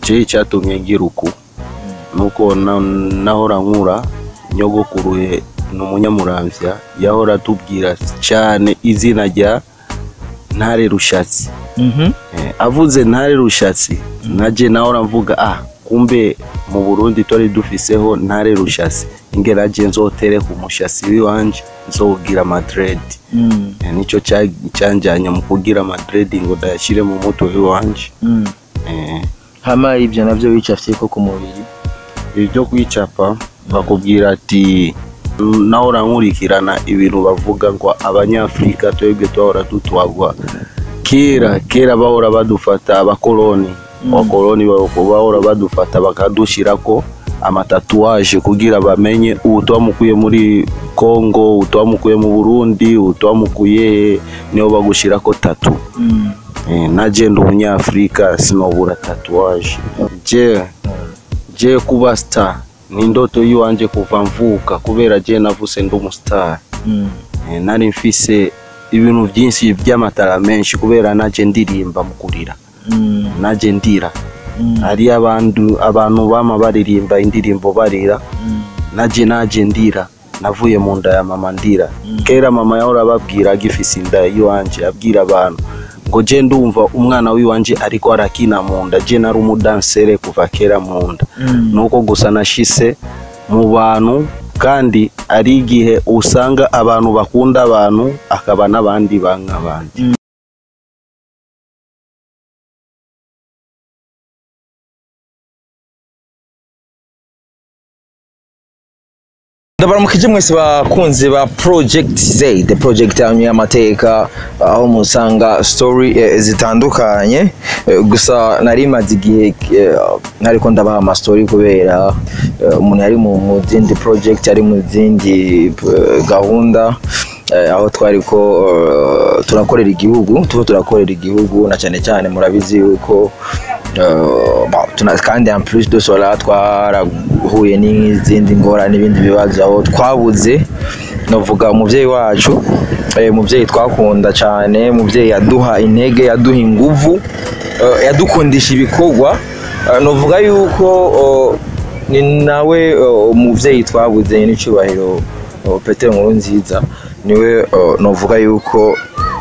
je icyatumye ngira uku nuko na- nahora nkura nyogokuru ye ni umunyamuramvya yahora atubwira cyane izina rya ntare rushatsi Mhm. Eh, avuze ntare rushatsi naje nahora mvuga ah kumbe mu burundi twari dufiseho ntare rushatsi ingera je nzotere ku mushasi wiwanje nzowugira madred Mm. Eh, nico cya- cyanjanye mu kugira madred ngo ndayashire mu mutwe wiwanje Mm. Eh, hama ibyo navyo wicafye ko ku mubiri ibyo kwicapa bakubwira ati nahora nkurikirana ibintu bavuga ngo abanyafurika twebwe twahora dutwagwa kera kera bahora badufata abakoloni abakoloni bahora badufata bakadushirako amatatuwaje kugira bamenye ubu twamukuye muri Congo ubu twamukuye mu Burundi ubu twamukuye niho bagushirako tatu Mm. Eh, naje ndi umunyafurika sinobura tatuwaje je je kuba star ni indoto yiwanje kuva mvuka kubera je navuse ndi umustar Mm. Eh, nari mfise ibintu byinshi by'amatara menshi kubera naje ndirimba mu kurira Mm. naje ndira Mm. hari abantu abantu bama baririmba indirimbo barira Mm. naje naje ndira navuye mu nda ya mama ndira Mm. kera mama yahora ababwira agifise inda yiwanje abwira abantu ngo je ndumva umwana wiwanje ariko arakina mu nda je nari umudansere kuva kera mu nda Mm. nuko gusa nashise mu bantu kandi ari igihe usanga abantu bakunda abantu akaba n'abandi banka abandi ndabaramukije mwese bakunzi ba project z the project yanyu y'amateka aho musanga story eh, zitandukanye Eh, gusa nari maze igihe eh, nariko ndabaha ama story kubera eh, umuntu yari mu mu zindi project ari mu zindi eh, gahunda eh, aho twariko eh, turakorera igihugu tuba turakorera igihugu na cyane cyane murabizi yuko Uh, bon, tuna- kandi en plus de cela twarahuye n'izindi ngorane n'ibindi bibazo aho twabuze novuga umuvyeyi wacu eh, umuvyeyi twakunda cyane umuvyeyi yaduha intege yaduha inguvu uh, yadukundisha ibikorwa Uh, novuga yuko uh, ni nawe uh, umuvyeyi twabuze n'icubahiro uh, Petero Nkurunziza niwe uh, novuga yuko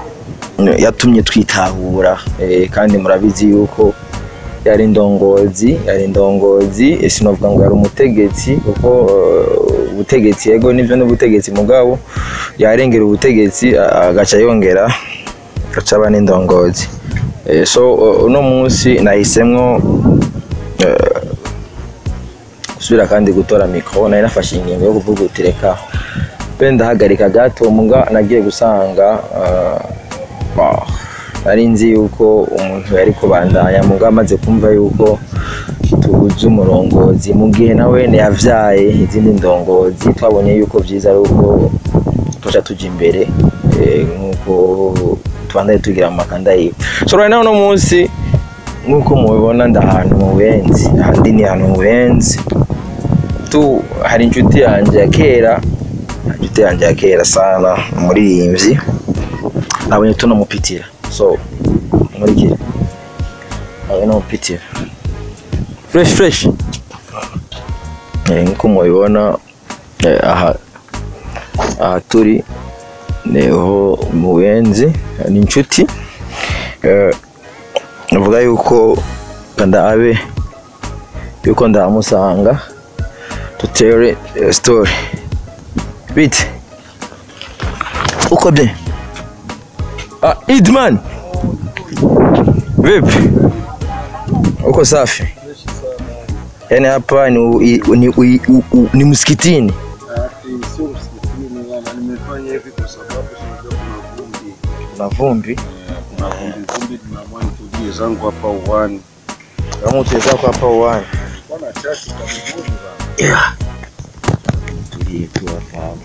yatumye twitahura eh, kandi murabizi yuko yari indongozi yari indongozi eh, sinovuga ngo yari umutegetsi kuko eh, ubutegetsi yego nivyo n'ubutegetsi mugabo yarengera ubutegetsi a- agaca yongera agaca aba n'indongozi Eh, so uh, uno munsi nahisemwo eh, gusubira kandi gutora mikoro nari nafashe ingingo yo kuvuga uti reka be ndahagarika gato muga nagiye gusanga ah, bah, nari nzi yuko umuntu yari kubandanya muga amaze kumva yuko tubuze umurongozi mu gihe nawe yavyaye izindi ndongozi twabonye yuko vyiza ari uko tuja tuja imbere eh, nk'uko tubandaye tugira mu makanda yiwe so right now uno munsi nk'uko mubibona ndi ahantu mu buyenzi ahandi ni ahantu mu buyenzi tu hari inshuti yanjye ya kera inshuti yanjye ya kera sana umuririmbyi nabonye tunamupitira so nkurikire nabonye namupitira fresh fresh Eh, nk'uko mubibona eh, aha aha turi niho mu buyenzi ni inshuti Eh, navuga yuko ndabe yuko ndamusanga tutere eh, story bite uko bye ah idman vipi uko safi yani hapa ni, u- i- ni, u- u- u- ni msikitini kuna vumbi zangu hapa uwani kama utawezako hapa uwani yeah. tulie tu hapa hapa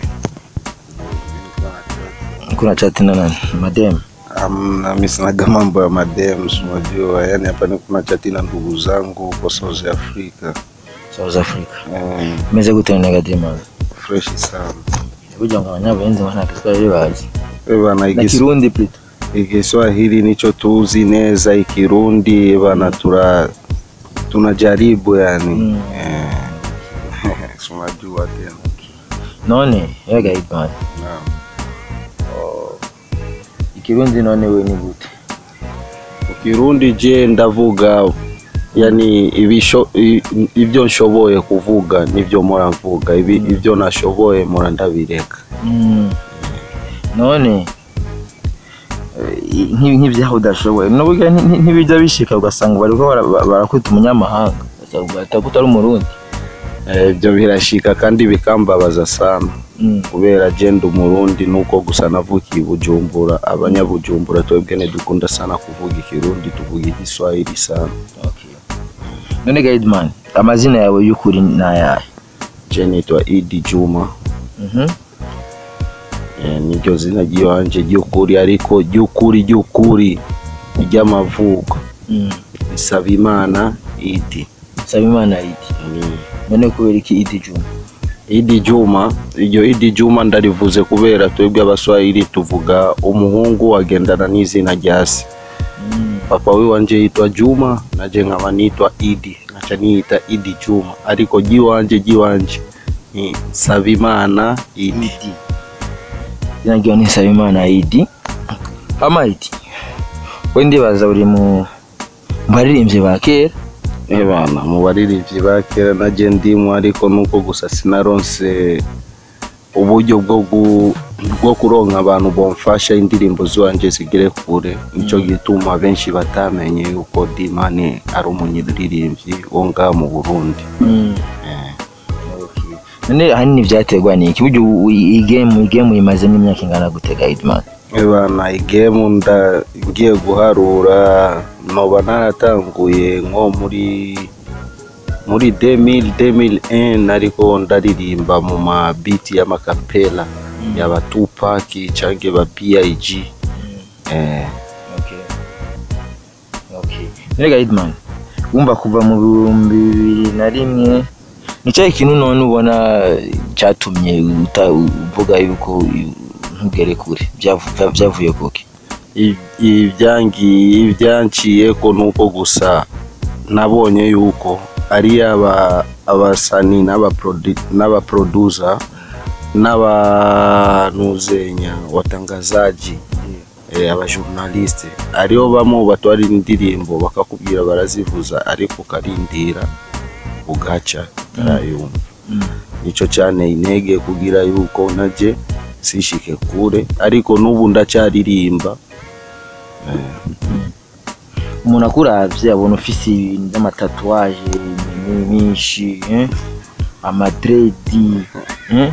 kuna chati na nani madem Amna, mimi sinaga mambo ya madem, si unajua yani hapa ni kuna chati na ndugu zangu huko South Africa south africa eh, meze gute negadima fresh sana kugira ngo abanyabuhinzi bana kiswahili bazi Eh, bana na igis- kirundi plito igiswahili nico tuzi neza ikirundi bana tura tunajaribu yani Mm. eh. Si unajua tena none yega Idman Naam. ikirundi none we ni gute Kirundi je ndavuga yani ibisho i- ibyo nshoboye kuvuga nibyo mora mvuga ibi ibyo nashoboye mora ndabireka Mm. none eh, nk'ibi- nk'ibyaho udashoboye n'uburyo nti- nti- ntibijya bishika ugasanga bariko bara- ba- barakwita umunyamahanga ugasanga utari umurundi Eh, ibyo birashika kandi bikambabaza sana Mm. kubera je ndi umurundi nuko gusa navukiye i bujumbura abanyabujumbura twebwe ntidukunda sana kuvuga ikirundi tuvuga igiswahili sana Okay. none Guideman amazina yawe y'ukuri ni ayahe je nitwa idi juma Mhm. Eh, niryo zina ry'iwanje ry'ukuri ariko ry'ukuri ry'ukuri ry'amavuko Mm. Nsabimana Idi Nsabimana Idi none kubera iki Idi Juma Idi Juma iryo Idi Juma ndarivuze kubera twebwe abaswahili tuvuga umuhungu agendana n'izina rya se Mm. papa we wanje yitwa Juma naje nkaba nitwa Idi naca niyita Idi Juma ariko ry'iwanje ry'iwanje ni Nsabimana Idi Idi izina ryawe ni Nsabimana Idi hama Idi we ndibaza uri mu mu baririmbyi ba kera Eh bana mu baririmbyi ba kera naje ndimwo ariko nuko gusa sinaronse uburyo bwo gu- bwo kuronka abantu bomfasha indirimbo ziwanje zigere kure nico gituma benshi batamenye yuko Dimani ari umunyaririmbyi wo ngaha mu Burundi Mm. Eh, Okay. none ahanini byaterwa n'iki burya ubu iyi game iyi game uyimazemo imyaka ingana gute Guideman eh bana igemu nda ngiye guharura noba naratanguye nko muri muri 2000 2001 ariko ndaririmba mu ma beat y'amakapela yaba Tupac canke ba B.I.G eh Okay. Okay. None Guideman wumva kuva mu bihumbi bibiri na rimwe ni cyahe kintu none ubona cyatumye uta- uvuga yuko ntugere kure Byavu- bya- byavuye kuki I- ibyangiye ibyanciye ko nuko gusa nabonye yuko ari aba abasani n'abaprodu- n'abaproducer n'abanuzenya watangazaji eh, abajournaliste ariho bamwe batwara indirimbo bakakubwira barazivuza ariko ukarindira ugaca utarayumva nico cyane intege kugira yuko naje sishike kure ariko n'ubu ndacyaririmba umuntu akuravye abona ufise ibintu by'amatatuwaje myinshi eh? amadredi eh?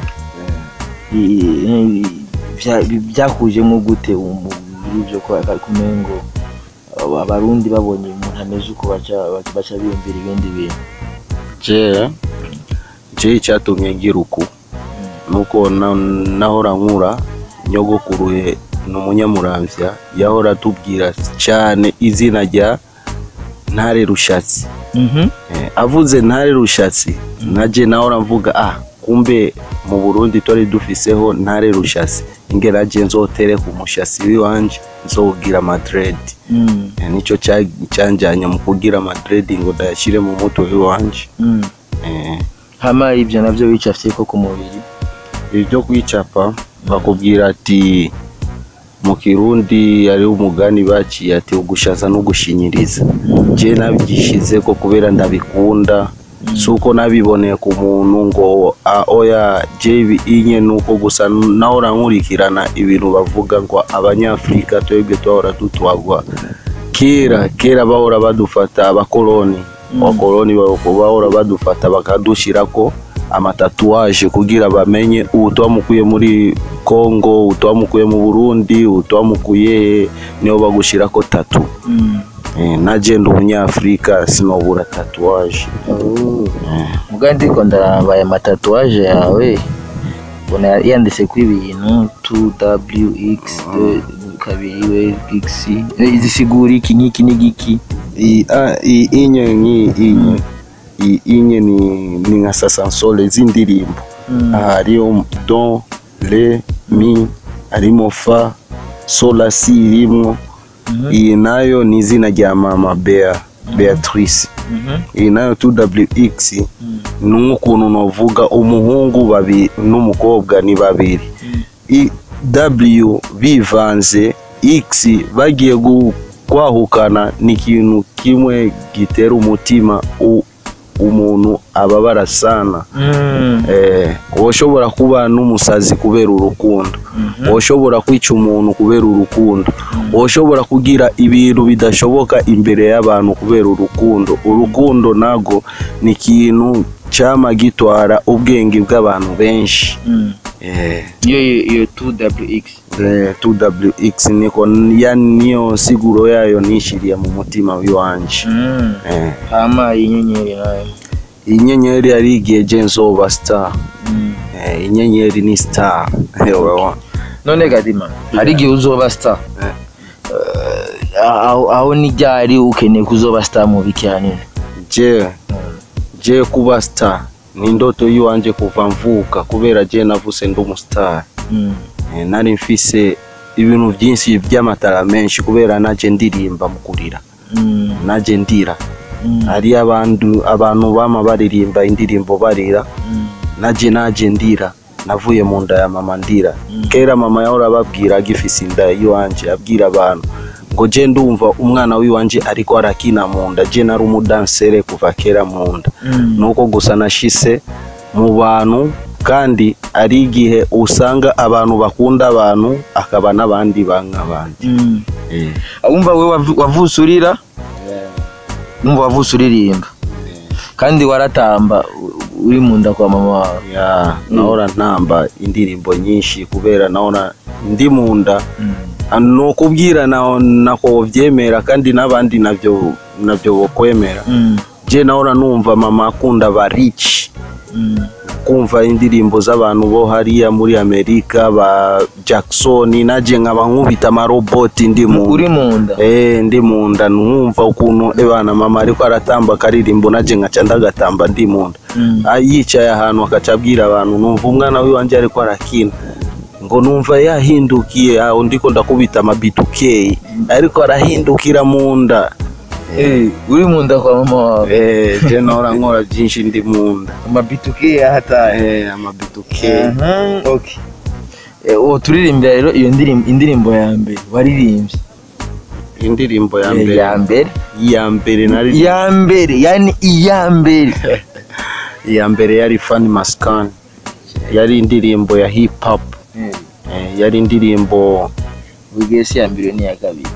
I- i- bya- byakujemo gute muri ibyo ko kumengo aba- abarundi babonye umuntu ameze uko baca baca biyumvira ibindi bintu je je icyatumye ngira uku nuko na- nahora nkura nyogokuru he ni umunyamuramvya yahora atubwira cyane izina rya ntare rushatsi Mhm. Eh, avuze ntare rushatsi naje nahora mvuga ah kumbe mu burundi twari dufiseho ntare rushatsi inge naje nzotere ku mushasi wiwanje nzowugira madred Mm. Eh, nico cya- cyanjanye mu kugira madred ngo ndayashyire mu mutwe wiwanje Mm. Eh, hama ibyo nabyo wicafye ko ku mubiri ibyo kwicapa bakubwira ati mu kirundi ari umugani baciye ati ugushaza no gushinyiriza je nabyishize ko kubera ndabikunda si uko nabiboneye ku muntu ngo "Ah, oya je ibi- inye nuko gusa nahora nkurikirana ibintu bavuga ngo abanyafurika twebwe twahora dutwagwa kera kera bahora badufata abakoloni abakoloni bahora badufata bakadushirako amatatuwaje kugira bamenye ubu twamukuye muri Congo ubu twamukuye mu Burundi ubu twamukuye niho bagushirako tatu Mm. eh, naje ndi umunyafurika sinobura tatuwaje muga ndiko ndaraba aya matatuwaje yawe mbona yanditse ku ibintu 2wx kabiri we x zisigura iki n'iki n'igiki I- a- i- inye nki inye I- inye ni, ni nka sasansole z'indirimbo hariyo do re mi harimo fa sola si irimwo iyi nayo ni izina rya mama bea beatrice iyi nayo 2wx ni nk'ukuntu novuga umuhungu babiri n'umukobwa ni babiri I- w bivanze x bagiye gu- kwahukana ni ikintu kimwe gitera umutima u- umuntu ababara sana eh, woshobora kuba n'umusazi kubera urukundo woshobora kwica umuntu kubera urukundo woshobora kugira ibintu bidashoboka imbere y'abantu kubera urukundo urukundo nago ni ikintu cyama gitwara ubwenge bw'abantu benshi eh, iyo iyo 2wx eh, 2wx niko ya niyo siguro yayo nishiriye mu mutima w'iwanje eh, hama inyenyeri nayo inyenyeri yari igihe je nzoba star eh, inyenyeri ni star Ewa. none gadima hari igihe uzoba star Eh. Eh, aho aho ni ryari ukeneye kuzoba star mu biki hanini je je kuba star ni ndoto yiwanje kuva mvuka kubera je navuse ndi umustar Eh, nari mfise ibintu byinshi by'amatara menshi kubera naje ndirimba mu kurira naje ndira hari abantu abantu bama baririmba indirimbo barira naje naje ndira navuye mu nda ya mama ndira kera mama yahora ababwira agifise inda yiwanje abwira abantu ngo je ndumva umwana wiwanje ariko arakina mu nda je nari umudansere kuva kera mu nda nuko gusa nashise mu bantu kandi ari igihe usanga abantu bakunda abantu akaba n'abandi banka abandi Eh, wumva we wavu- wavutse urira wumva wavutse uririmba kandi waratamba u- uri mu nda kwa mama wawe ya nahora ntamba indirimbo nyinshi kubera nahora ndi mu nda ni ukubwira na- nako byemera kandi n'abandi nabyo nabyo bokwemera je nahora numva mama akunda ba rich kumva indirimbo z'abantu bo hariya muri amerika ba jackson naje nkaba nkubita amaroboti ndi mu uri mu nda Eh, ndi mu nda numva ukuntu ebana mama ariko aratamba akaririmbo naje nkaca ndagatamba ndi mu nda Ah, yicaye ahantu akaca abwira abantu numva umwana wiwanje ariko arakina ngo numva yahindukiye aho ndiko ndakubita amabitukeyi ariko arahindukira mu nda Eh, uri mu nda kwa mama wawe Eh, je nahora nkora byinshi ndi mu nda amabituke yahataye Eh, amabitukeyi Mhm, okay. Eh, uwo turirimbira rero iyo ndirimbo indirimbo ya mbere waririmbye indirimbo ya Eh, mbere ya mbere iya mbere nari iya mbere yani iya mbere iya mbere yari Fanny Maskani yari indirimbo ya hip hop Eh, yari indirimbo bugesi ya mbere ni iya kabiri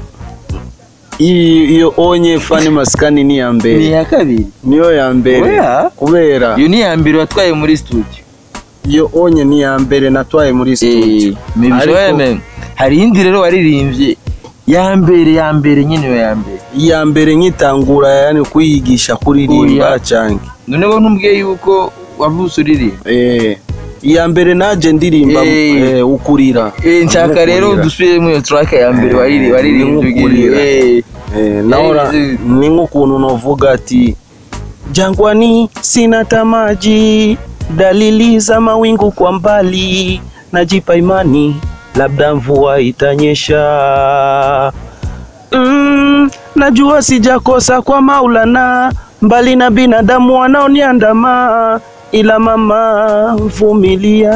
iyo iyo onye Fanny Maskani ni iya ni mbere iya kabiri niyo ya mbere Oya. kubera iyo ni iya mbere watwaye muri studio iyo onye ni iya mbere natwaye muri studio maybe Ariko- Joel, hari iyindi rero waririmbye ya mbere ya mbere nyine iyo ya mbere iya mbere nkitangura yani kuyigisha kuririmba Oya. canke noneho ntumbwiye yuko wavutse uririmba eh iya mbere naje ndirimba Eh. eh, ukurira Eh, nshaka rero Ukurira. dusubiremo iyo track ya mbere Eh, wariri- waririmbye ni nkukurira. ugiye eh. Eh, naona Yaani, ni nk'ukuntu novuga ati jangwani sina tamaji dalili za mawingu kwa mbali najipa imani labda mvua itanyesha mm, najua sijakosa kwa maulana mbali na binadamu wanaoniandama ila mama vumilia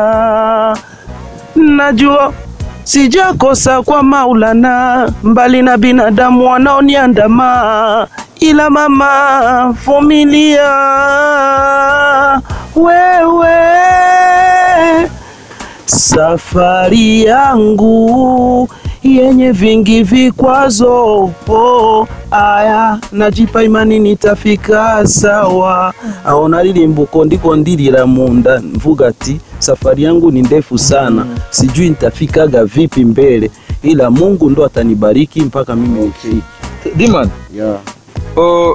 najua sijakosa kwa maulana mbali na binadamu wanaoniandama ila mama vumilia wewe safari yangu yenye vingi vikwazo oh, aya najipa imani nitafika sawa aho naririmbuko ndiko ndirira munda mvuga ati safari yangu ni ndefu sana sijui nitafikaga vipi mbele ila mungu ndo atanibariki mpaka mimi nifike Diman, yeah. o-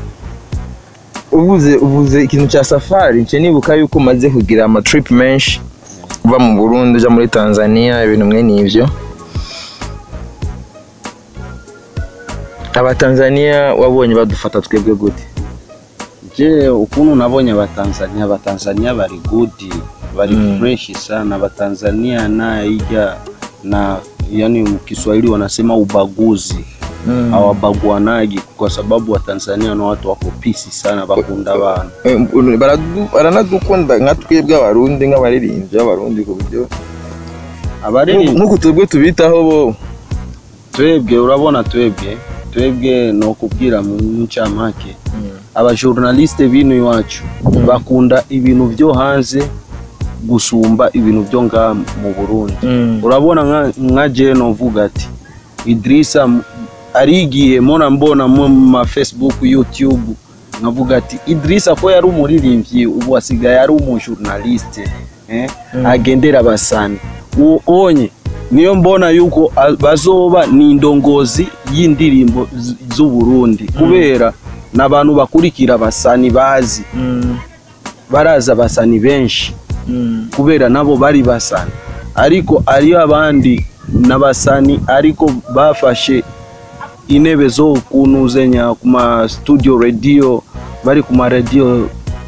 uvuze uvuze ikintu cya safari nce nibuka yuko umaze kugira amatrip menshi uva mu burundi uja muri tanzania ibintu mwene ivyo abatanzania wabonye badufata twebwe gute je ukuntu nabonye abatanzania abatanzania bari gudi bari Mm. fresh sana abatanzania naija na yani kiswahili wanasema ubaguzi Mm. hawabagwanagi kwa sababu watanzania ni watu wako pisi sana bakunda abantu Eh, baradu- baranadukunda nka twebwe abarundi nk'abaririmbyi b'abarundi ku buryo abaririmba nk'uku twebwe tubitaho bo twebwe urabona twebwe twebwe ni ukubwira mu ncamake abajournaliste bino iwacu bakunda ibintu byo hanze gusumba ibintu byo ngaha mu burundi urabona nka- nka je novuga ati idirisa m- ari igihe mona mbona mu ma facebook youtube nkavuga ati idirisa ko yari umuririmbyi ubu asigaye ari umujournaliste eh? agendera abasani uwo onye niyo mbona yuko a- bazoba ni indongozi y'indirimbo z- z'uburundi kubera n'abantu bakurikira abasani bazi barazi abasani benshi kubera nabo bari basani ariko ariyo abandi n'abasani ariko bafashe intebe zo kunuzenya ku ma studio radio bari ku ma radio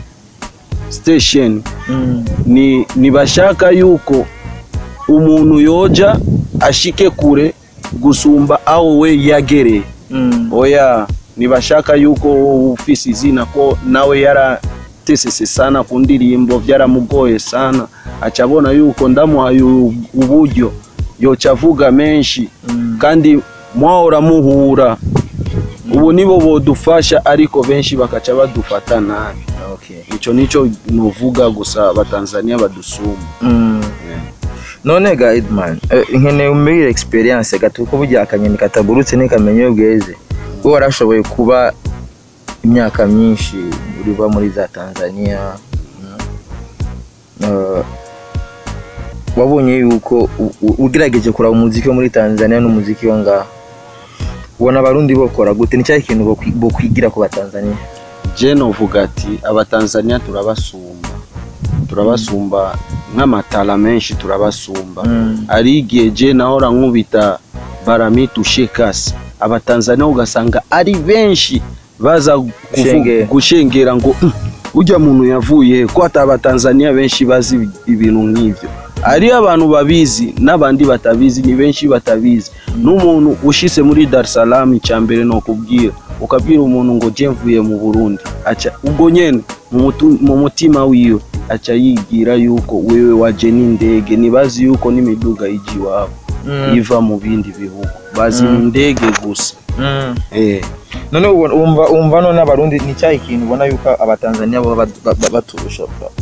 station ni nibashaka yuko umuntu yoja ashike kure gusumba aho we yagereye oya nibashaka yuko ufise izina ko nawe yaratesese sana ku ndirimbo byaramugoye sana acabona yuko ndamuhaye u- uburyo yoca avuga menshi kandi mwahora muhura ubu nibo bodufasha ariko benshi bakaca badufata nabi ico nico nuvuga gusa abatanzania badusumba none ga edman eh, nkeneye umbwire experience gato ko burya akanyoni katagurutse ntikamenya iyo bweze wowe warashoboye kuba imyaka myinshi uriba muri za tanzania mm. Eh, wabonye yuko u- u- ugerageje kuraba umuziki wo muri tanzania n'umuziki wo ngaha ubona abarundi bokora gute ni cyahe kintu bokwi- bokwigira ku batanzania je novuga ati abatanzania turabasumba turabasumba nk'amatara menshi turabasumba Mm. ari igihe je nahora nkubita baramitu shekasi abatanzania ugasanga ari benshi baza kuvu- Gushengera. gushengera ngo "Mm, urya muntu yavuye ko ata abatanzania benshi bazi ibintu nk'ivyo ariyo abantu babizi n'abandi batabizi ni benshi batabizi n'umuntu ushise muri dar es salaam icya mbere ni ukubwira ukabwira umuntu ngo je mvuye mu burundi aca ubwo nyene mu mutu- mu mutima wiwe aca yigira yuko wewe waje n'indege ntibazi yuko n'imiduga ija iwabo Mm. iva mu bindi bihugu bazi Mm. indege gusa Mm. eh. none ubona- wumva wumva none abarundi ni cyahe kintu ubona yuko abatanzania baba bat- ba- ba- baturusha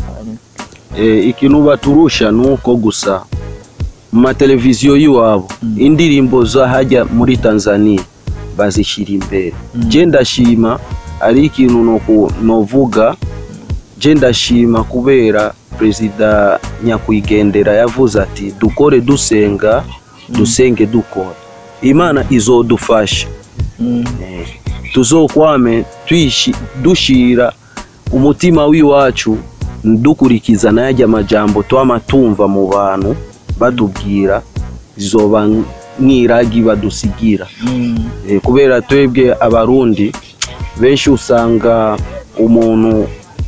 Eh, ikintu baturusha ni uko gusa mu mateleviziyo y'iwabo indirimbo zo hajya muri tanzania bazishyira imbere Mm. je ndashima ari ikintu noku- novuga je ndashima kubera perezida nyakwigendera yavuze ati dukore dusenga dusenge dukora imana izodufasha Eh, tuzokwame twishi- dushira umutima w'iwacu dukurikiza n'ayajya amajambo twama tumva mu bantu batubwira zizoba nk'iragi badusigira Eh, kubera twebwe abarundi benshi usanga umuntu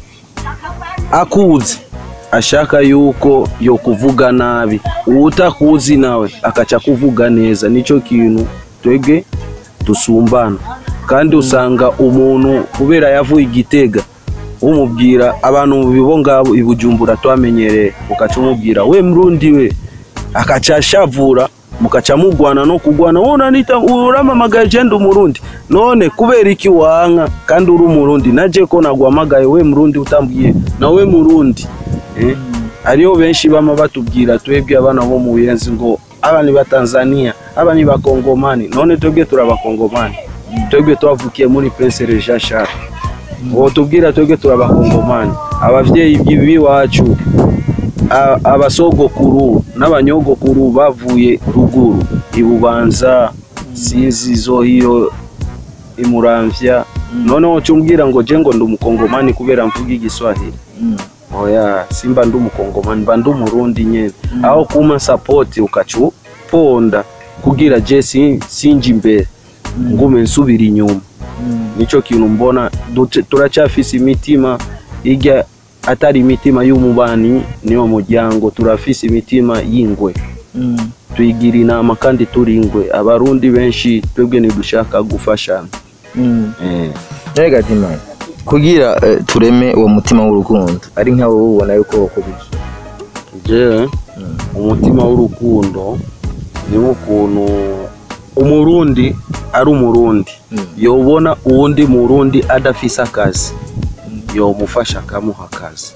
akuzi ashaka yuko yo kuvuga nabi uwutakuzi nawe akaca kuvuga neza nicyo kintu twebwe dusumbana kandi usanga umuntu kubera yavuye igitega umubwira abantu mu bibo ngabo i bujumbura twamenyereye ukaca umubwira we mrundi we akaca ashavura mukaca mugwana no kugwana wona nita uramamagaye je ndi umurundi none kubera iki wanka kandi uri umurundi naje ko nagwamagaye we murundi utambwiye nawe murundi eh? hariho benshi bama batubwira twebwe abana bo mu buyenzi ngo aba ni batanzania aba ni bakongomani none twebwe turabakongomani twebwe twavukiye muri prince reja shara uwo tubwira twebwe turabakongomani abavyeyi b'iwacu a- abasogokuru n'abanyogokuru bavuye ruguru ibubanza sinzi zo hiyo imuramvya noneho cumbwira ngo je ngo ndi umukongomani kubera mvuga igiswahili oya simba ndi umukongomani mba ndi umurundi nyene aho kuma sapoti ukaca uponda kugira je si- sinje imbere ngume nsubira inyuma nico kintu mbona dute- turacyafise imitima ijya atari imitima y'umubani niwo muryango turafise imitima y'ingwe tuyigira inama kandi turingwe abarundi benshi twebwe ntidushaka gufashana Eh, Nega Dimani kugira eh, tureme uwo mutima w'urukundo ari nkawo ubona yuko wakubije jewe umutima w'urukundo ni nk'ukuntu umurundi ari umurundi Mm. yobona uwundi murundi adafise akazi yomufasha akamuha akazi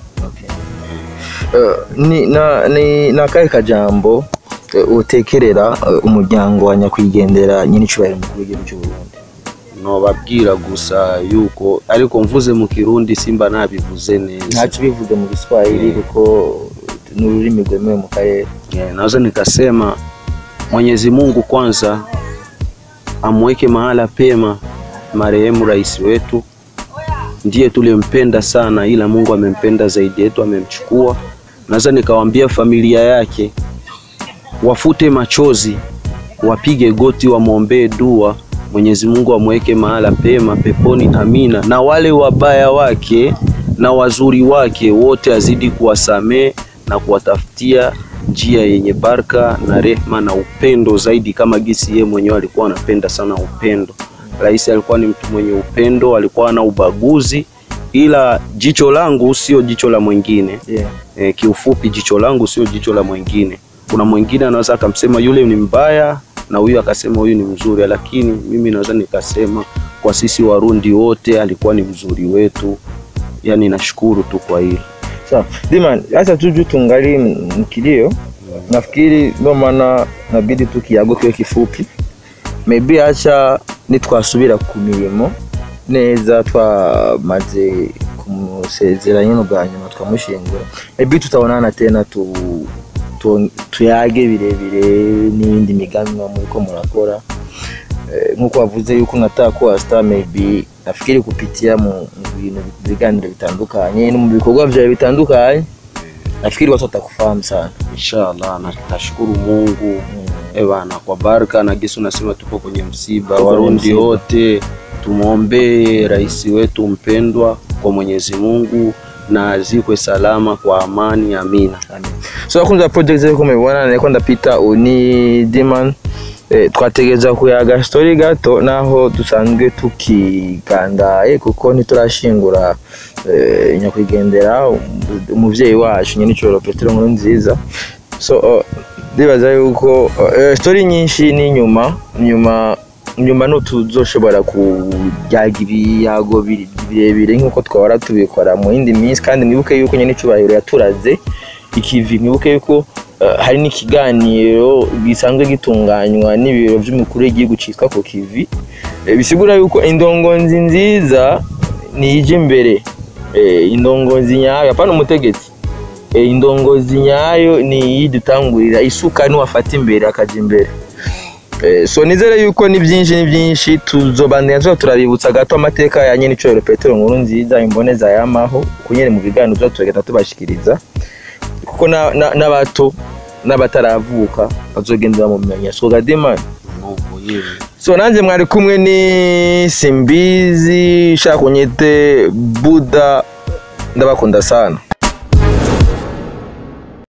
Eh, ni na ni nakahe kajambo eh, utekerera eh, umuryango wa nyakwigendera nyine icubahiro mukuru w'igihugu cy'u Burundi nobabwira gusa yuko ariko mvuze mu kirundi simba nabivuze neza ntacyo bivuze mu giswahili kuko ni ururimi rwemewe mu karere Eh, naweza nikasema Mwenyezi Mungu kwanza amweke mahala pema marehemu rais wetu, ndiye tulimpenda sana, ila Mungu amempenda zaidi yetu, amemchukua. Naweza nikawaambia familia yake wafute machozi, wapige goti, wamwombee dua, Mwenyezi Mungu amweke mahala pema peponi, amina. Na wale wabaya wake na wazuri wake wote azidi kuwasamee na kuwatafutia njia yenye baraka na rehma na upendo zaidi, kama gisi yeye mwenyewe alikuwa anapenda sana upendo. Rais alikuwa ni mtu mwenye upendo, alikuwa ana ubaguzi, ila jicho langu sio jicho la mwingine. yeah. E, kiufupi jicho langu sio jicho la mwingine. Kuna mwingine anaweza akamsema yule ni mbaya na huyu akasema huyu ni mzuri, lakini mimi naweza nikasema kwa sisi Warundi wote alikuwa ni mzuri wetu. Yani nashukuru tu kwa hili. Sawa. Diman, sasa tuju tungali mkilio. Nafikiri ndio maana nabidi tu kiyago kiwe kifupi. Maybe acha nitwasubira ku mirimo neza twamaze kumusezera nyine bwa nyuma twamushingura. Maybe tutabonana tena tu, tu tuyage birebire n'ibindi migambi mwa muriko murakora. Eh, nkuko wavuze yuko unataka kuwa star maybe nafikiri kupitia mu mu bintu biganiro bitandukanye no mu bikorwa vyawe bitandukanye nafikiri watu watakufahamu sana Inshallah, na nashukuru Mungu eh bana, kwa baraka na gisi unasema tuko kwenye msiba. Tuko kwenye Warundi msiba. wote tumwombee rais wetu mpendwa kwa Mwenyezi Mungu na azikwe salama kwa amani, amina. Amen. so akunze ya project zeko mubibona nariko ndapita uni Diman eh, twategereza kuyaga story gato naho dusanzwe tukigandaye kuko ntiturashingura eh, nyakwigendera um- umuvyeyi wacu nyene icoro Petero nkuru nziza so uh, ndibaza yuko uh, story nyinshi ni nyuma nyuma nyuma no tuzoshobora kujyaga ibiyago biri- birebire nk'uko twahora tubikora mu yindi minsi kandi mwibuke yuko nyine icubahiro yaturaze ikivi mwibuke yuko uh, hari n'ikiganiro gisanzwe gitunganywa n'ibiro by'umukuru w'igihugu cyitwa ku kivi Eh, bisigura yuko indongozi nziza niyije imbere Eh, indongozi nyayo apana umutegetsi Eh, indongozi nyayo ni iyidutangurira isuka niwafata imbere akaja imbere Eh, so nizere yuko ni byinshi ni byinshi tuzobandanya tuba turabibutsa gato amateka ya nyine icoro petero nkuru nziza imboneza yamaho kunyere mu biganiro tuba turagenda tubashikiriza kuko na- na- n'abato n'abataravuka bazogenda bamumenya so gadimani Mungu yewe. so nanjye mwari kumwe ni simbizi shaka unyite buda ndabakunda sana